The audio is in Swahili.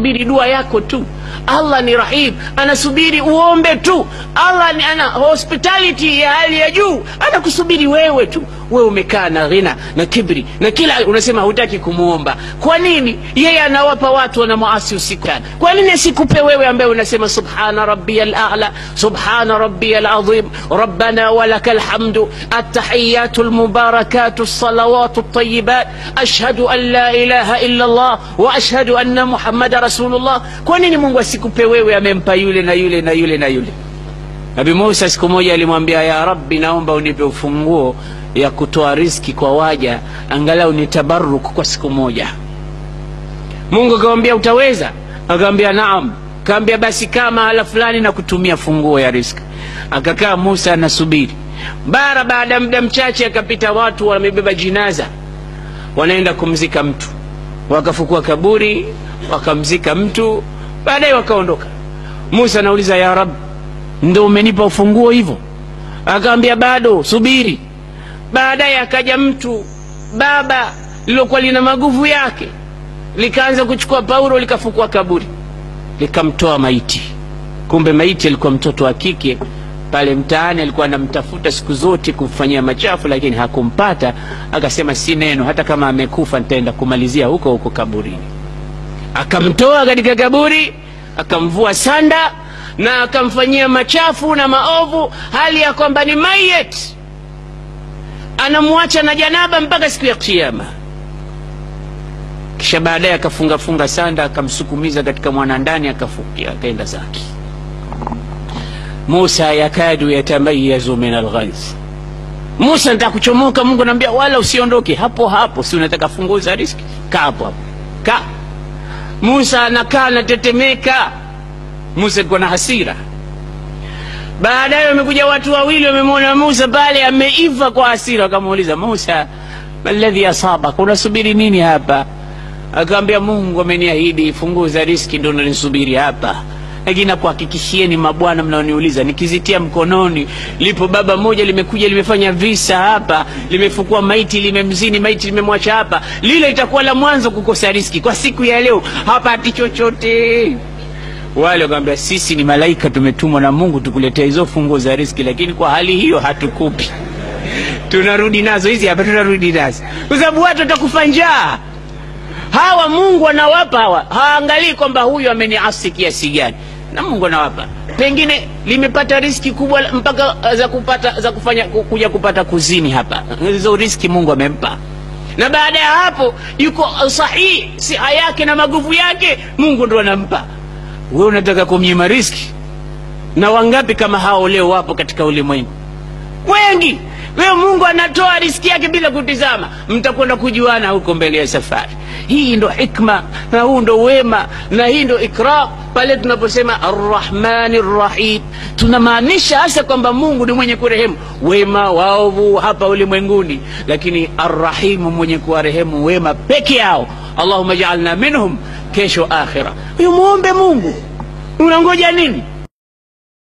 anasubiri dua yako tu allah ni rahim anasubiri uombe tu allah ni ana hospitality ya hali ya juu anakusubiri wewe tu wewe umekaa na ghina na kibri na kila unasema hutaki kumwomba kwa nini yeye anawapa watu wanamwasi usiku kwa nini asikupe wewe ambaye unasema subhana rabbiya lala subhana rabbiya lazim rabbana walaka lhamdu attahiyatu lmubarakatu lsalawatu ltayibat ashhadu an la ilaha illa llah wa ashhadu anna muhammada rasulullah kwa nini mungu asikupe wewe amempa yule na yule na yule na yule nabi musa siku moja alimwambia ya rabbi naomba unipe ufunguo ya kutoa riski kwa waja angalau ni tabaruk kwa siku moja mungu akamwambia utaweza akamwambia naam kaambia basi kaa mahala fulani na kutumia funguo ya riski akakaa musa anasubiri bara baada ya muda mchache akapita watu wamebeba jinaza wanaenda kumzika mtu wakafukua kaburi wakamzika mtu baadaye wakaondoka musa anauliza ya rab ndo umenipa ufunguo hivyo akawambia bado subiri baadaye akaja mtu baba lilokuwa lina maguvu yake likaanza kuchukua paulo likafukua kaburi likamtoa maiti kumbe maiti alikuwa mtoto wa kike pale mtaani alikuwa anamtafuta siku zote kumfanyia machafu lakini hakumpata akasema si neno hata kama amekufa nitaenda kumalizia huko huko kaburini akamtoa katika kaburi akamvua sanda na akamfanyia machafu na maovu hali ya kwamba ni mayet anamwacha na janaba mpaka siku ya kiama kisha baadaye akafungafunga sanda akamsukumiza katika mwanandani akafukia akaenda zake musa yakadu yatamayazu min alghaiz musa nataka kuchomoka mungu anaambia wala usiondoke hapo hapo si unataka funguo za riski kaa hapo hapo kaa musa anakaa anatetemeka musa alikuwa na hasira baadaye wamekuja watu wawili wamemwona musa pale ameiva kwa hasira wakamuuliza musa maladhi asabaka unasubiri nini hapa akawambia mungu ameniahidi funguo za riski ndo nanisubiri hapa lakini nakuhakikishieni mabwana mnaoniuliza nikizitia mkononi lipo baba moja limekuja limefanya visa hapa limefukua maiti limemzini maiti limemwacha hapa lile itakuwa la mwanzo kukosa riski kwa siku ya leo hapati chochote wale wakawambia sisi ni malaika tumetumwa na mungu tukuletea hizo funguo za riski lakini kwa hali hiyo hatukupi tunarudi nazo hizi hapa tunarudi nazo kwa sababu watu watakufa njaa hawa mungu anawapa hawa haangalii kwamba huyu ameniasi kiasi gani na mungu anawapa pengine limepata riski kubwa mpaka za kupata za kufanya kuja kupata kuzini hapa hizo riski mungu amempa na baada ya hapo yuko sahihi siha yake na maguvu yake mungu ndo anampa we unataka kumnyima riski na wangapi kama hao leo wapo katika ulimwengu wengi leo mungu anatoa riski yake bila kutizama mtakwenda kujuana huko mbele ya safari hii ndo hikma na huu ndo wema na hii ndo ikram pale tunaposema arrahmani rrahim tunamaanisha hasa kwamba mungu ni mwenye kurehemu wema waovu hapa ulimwenguni lakini arrahimu mwenye kuwarehemu wema peke yao allahuma jaalna minhum kesho akhira huyu muombe mungu unangoja nini